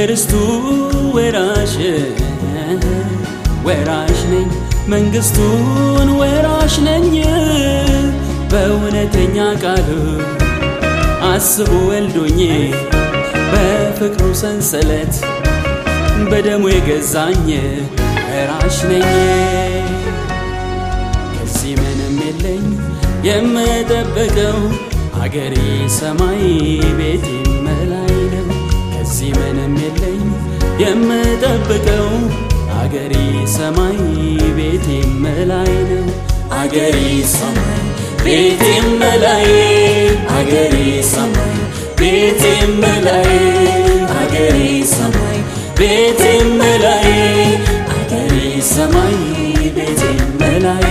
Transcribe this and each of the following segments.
የርስቱ ወራሽ ወራሽ ነኝ መንግስቱን ወራሽ ነኝ በእውነተኛ ቃሉ አስቦ ወልዶኝ በፍቅሩ ሰንሰለት በደሙ የገዛኝ ወራሽ ነኝ ከዚህ ምንም የለኝ የምጠብቀው አገሬ ሰማይ ቤቴ መላይ ነው ከዚህ ምንም የለኝ የምጠብቀው አገሬ ሰማይ ቤቴ መላይ ነው አገሬ ሰማይ ቤቴ መላይ አገሬ ሰማይ ቤቴ መላይ አገሬ ሰማይ ቤቴ መላይ አገሬ ሰማይ ቤቴ መላይ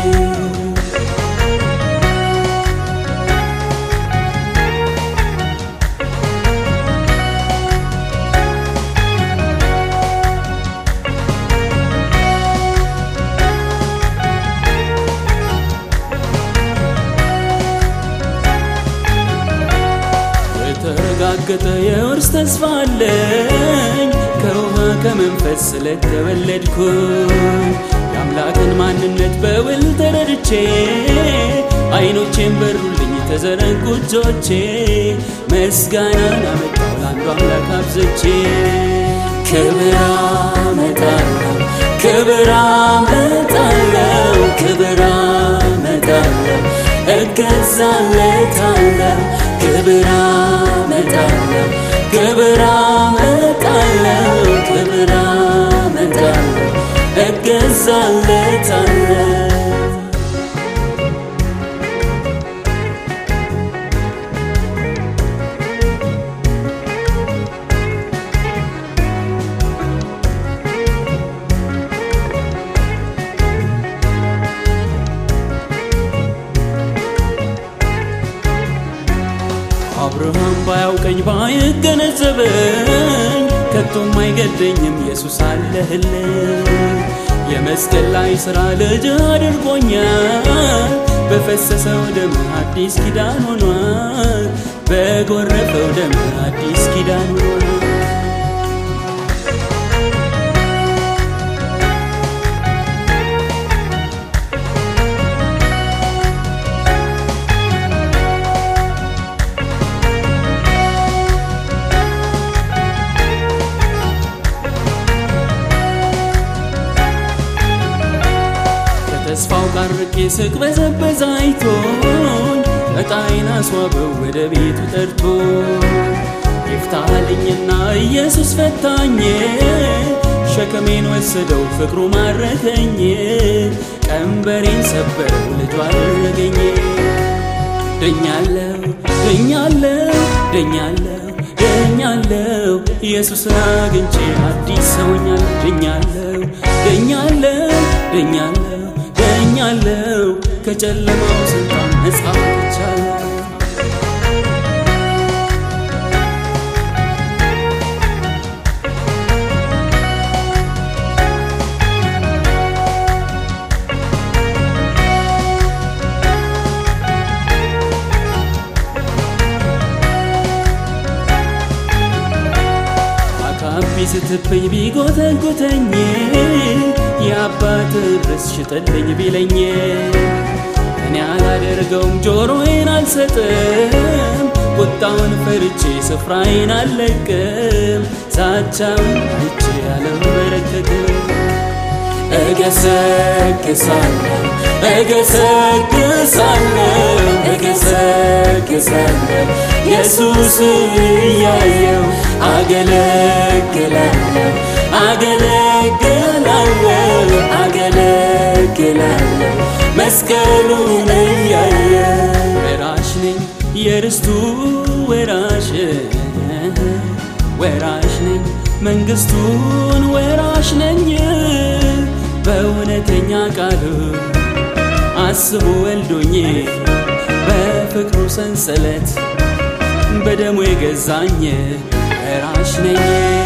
የተረጋገጠ የውርስ ተስፋ አለኝ ከውሃ ከመንፈስ ስለተወለድኩ የአምላክን ማንነት በውል ተረድቼ አይኖቼን በሩልኝ ተዘረጉ እጆቼ ምስጋናን አመጣው ለአንዱ አምላክ አብዝቼ ክብር አመጣለሁ ክብር አመጣለሁ ክብር አመጣለሁ እገዛለታለሁ ክብር አመጣለሁ ክብር አመጣለሁ ክብር አመጣለሁ እገዛለታለሁ አብርሃም ባያውቀኝ ባይገነዘበኝ ከቶም አይገደኝም ኢየሱስ አለህልኝ የመስቀል ላይ ሥራ ልጅ አድርጎኛል በፈሰሰው ደም አዲስ ኪዳን ሆኗል በጎረፈው ደም አዲስ ኪዳን ሆኗል ተስፋው ጋር ርቄ ስቅበዘበዝ አይቶኝ ዕጣዬን አስዋበው ወደ ቤቱ ጠርቶ ይፍታልኝና ኢየሱስ ፈታኝ ሸከሜን ወሰደው ፍቅሩ ማረከኝ ቀንበሬን ሰበረው ልጁ አደረገኝ ድኛለው ድኛለው ድኛለው ድኛለው ኢየሱስን አግኝቼ አዲስ ሰውኛል ድኛለው ድኛለው ድኛለው ድኛለው ከጨለማው ስልጣን ነፃ ወጥቻለሁ አካቢ ስትብኝ ቢጎተጉተኝ የአባት ርስ ሽጠልኝ ቢለኝ እኔ አላደርገውም ጆሮዬን አልሰጥም ቁጣውን ፈርቼ ስፍራዬን አልለቅም ዛቻውን አይቼ አልንበረከክም እገሰግሳለሁ እገሰግሳለሁ እገሰግሳለሁ ኢየሱስን እያየው አገለግላለሁ አገለግላለሁ አገለግላለሁ መስቀሉን እያየው ወራሽ ነኝ የርስቱ ወራሽ ወራሽ ነኝ መንግስቱን ወራሽ ነኝ በእውነተኛ ቃሉ አስቦ ወልዶኝ በፍቅሩ ሰንሰለት በደሙ የገዛኝ ወራሽ ነኝ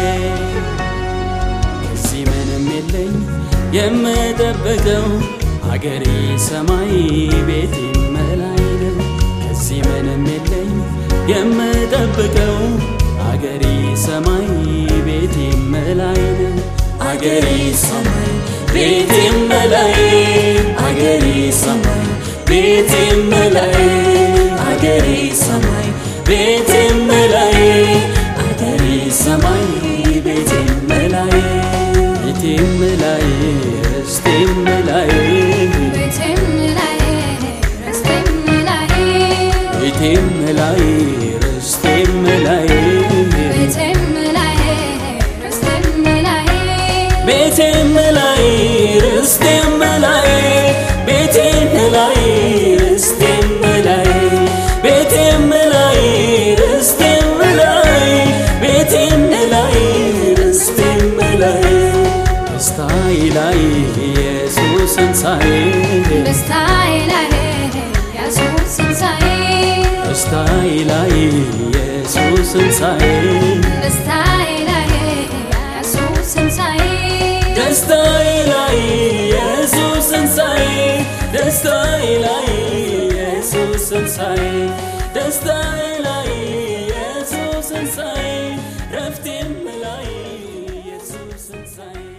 ከዚህ ምንም የለኝ የምጠብቀው አገሬ ሰማይ ቤቴ መላይ ነው ከዚህ ምንም የለኝ የምጠብቀው አገሬ ሰማይ ቤቴ ቤቴም ላይ ነው አገሬ ሰማይ ቤቴም ላይ አገሬ ሰማይ ቤቴም ላይ አገሬ ሰማይ ቤቴም ላይ አገሬ ሰማይ ቤቴም ላይ ቤቴም ላይ ርስቴም ላይ ቤቴም ላይ ርስቴም ላይ ቤቴም ላይ ርስቴም ላይ ቤቴም ላይ ርስቴም ላይ ቤቴም ላይ ርስቴም ላይ ቤቴም ላይ ርስቴም ላይ ቤቴም ላይ ርስቴም ላይ ቤቴም ላይ ርስቴም ላይ ደስታዬ ላይ ኢየሱስን ሳይ ደስታዬ ላይ ኢየሱስ ትንሣኤ ደስታዬ ላይ ኢየሱስን ሳይ ደስታዬ ላይ ኢየሱስ ትንሣኤ ደስታዬ ላይ ኢየሱስን ሳይ ደስታዬ ላይ ኢየሱስን ሳይ ደስታዬ ላይ ኢየሱስን ሳይ ረፍቴም ላይ ኢየሱስን ሳይ